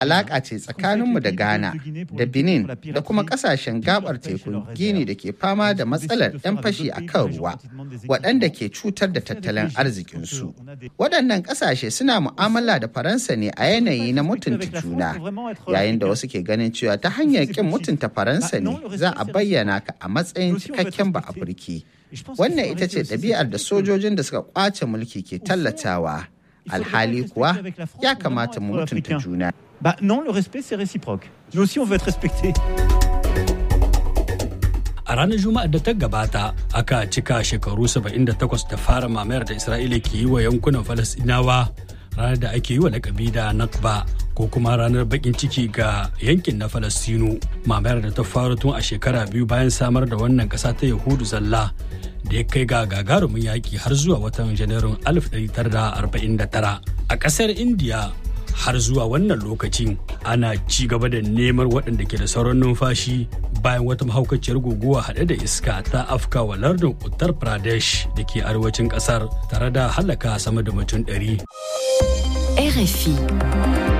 alaƙa ce tsakaninmu da Ghana da Benin da kuma ƙasashen gabar tekun Gini da ke fama da matsalar 'yan fashi a kan ruwa waɗanda ke cutar da tattalin arzikinsu. Waɗannan ƙasashe suna mu'amala da Faransa ne a yanayi na mutunta juna yayin da wasu ke ganin cewa ta hanyar ƙin mutunta Faransa ne za a bayyana ka a matsayin cikakken ba Afirki. Wannan ita ce ɗabi'ar da sojojin da suka ƙwace mulki ke tallatawa. Alhali kuwa ya kamata mu mutunta juna. Bah non, le respect c'est réciproque. Nous aussi on veut être respecté. A ranar Juma'ar da ta gabata aka cika shekaru 78 da fara mamayar da Isra'ila ke yi wa yankunan Falasɗinawa ranar da ake yi wa lakabi da Nakba ko kuma ranar bakin ciki ga yankin na Falastinu mamayar da ta faru tun a shekara biyu bayan samar da wannan ƙasa ta Yahudu zalla da ya kai ga gagarumin yaƙi har zuwa watan Janairun 1949 a ƙasar Indiya har zuwa wannan lokacin ana ci gaba da neman waɗanda ke da sauran numfashi bayan wata mahaukaciyar guguwa haɗe da iska ta afka wa lardin uttar pradesh da ke arewacin ƙasar tare da halaka sama da mutum ɗari. RFI